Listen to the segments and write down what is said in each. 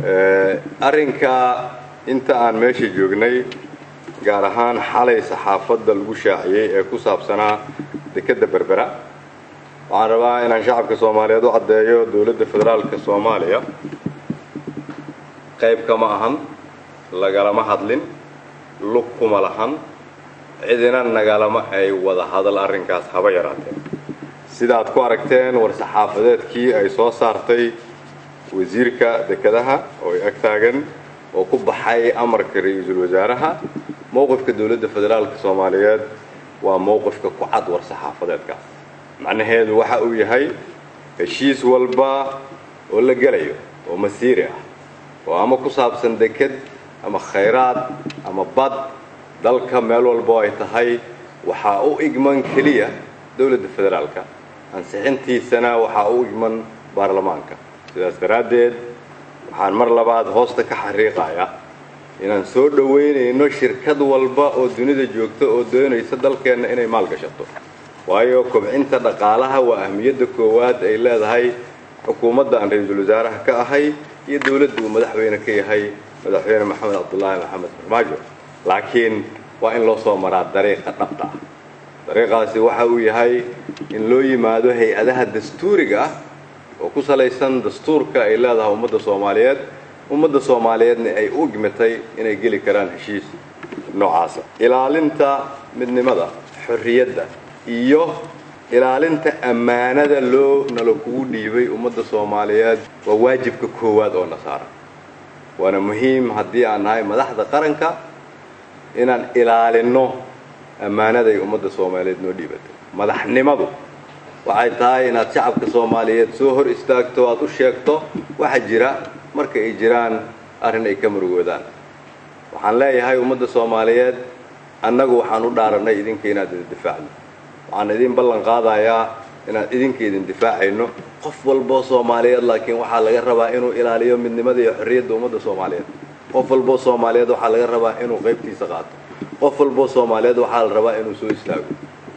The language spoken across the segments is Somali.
arrinka inta aan meesha joognay gaar ahaan xalay saxaafadda lagu shaaciyey ee ku saabsanaa dekedda berbera waxaan rabaa inaan shacabka soomaaliyeed u caddeeyo dowladda federaalka soomaaliya qayb kama ahan lagalama hadlin lug kuma lahan cidina nagalama ay wada hadal arrinkaas haba yaraatee sidaad ku aragteen war saxaafadeedkii ay soo saartay wasiirka dekedaha oo ay ag taagan oo ku baxay amarka ra-iisul wasaaraha mowqifka dowladda federaalka soomaaliyeed waa mowqifka ku cad war saxaafadeedkaas macnaheedu waxa uu yahay heshiis walba oo la gelayo oo masiiri ah oo ama ku saabsan deked ama khayraad ama bad dalka meel walbo ay tahay waxaa u igman keliya dowladda federaalka ansixintiisana waxaa u igman baarlamaanka sidaas daraaddeed waxaan mar labaad hoosta ka xariiqaya inaan soo dhowaynayno shirkad walba oo dunida joogta oo doonaysa dalkeenna inay maalgashato waayo kobcinta dhaqaalaha waa ahmiyadda koowaad ay leedahay xukuumadda aan ra-iisul wasaaraha ka ahay iyo dowladda uu madaxweyne ka yahay madaxweyne maxamed cabdulaahi maxamed farmaajo laakiin waa in loo soo maraa dariiqa dhabta ah dariiqaasi waxa uu yahay in loo yimaado hay-adaha dastuuriga ah oo ku salaysan dastuurka ay leedahay ummadda soomaaliyeed ummadda soomaaliyeedna ay u igmitay inay geli karaan heshiis noocaasa ilaalinta midnimada xorriyadda iyo ilaalinta ammaanada loo nala kugu dhiibay ummadda soomaaliyeed waa waajibka koowaad oo na saaran waana muhiim haddii aan nahay madaxda qaranka inaan ilaalinno ammaanaday ummadda soomaaliyeed noo dhiibatay madaxnimadu waxay tahay inaad shacabka soomaaliyeed soo hor istaagto aad u sheegto waxa jira marka ay jiraan arrin ay ka murugoodaan waxaan leeyahay ummadda soomaaliyeed annagu waxaan u dhaarannay idinka inaad idin difaacno waxaan idin ballan qaadayaa inaan idinka idin difaacayno qof walboo soomaaliyeed laakiin waxaa laga rabaa inuu ilaaliyo midnimada iyo xorriyadda ummadda soomaaliyeed qof walboo soomaaliyeed waxaa laga rabaa inuu qaybtiisa qaato qof walboo soomaaliyeed waxaa la rabaa inuu soo istaago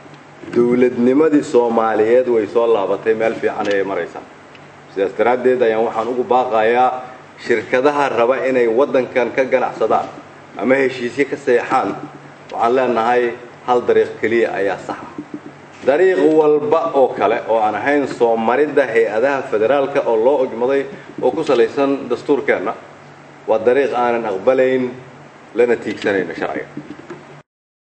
dowladnimadii soomaaliyeed way soo laabatay meel fiican ayay maraysaa sidaas daraaddeed ayaan waxaan ugu baaqayaa shirkadaha raba inay waddankan ka ganacsadaan ama heshiisyo ka seexaan waxaan leenahay hal dariiq keliya ayaa sax ah dariiq walba oo kale oo aan ahayn soo maridda hay-adaha federaalka oo loo ogmaday oo ku salaysan dastuurkeenna waa dariiq aanan aqbalayn lana tiigsanayno sharciga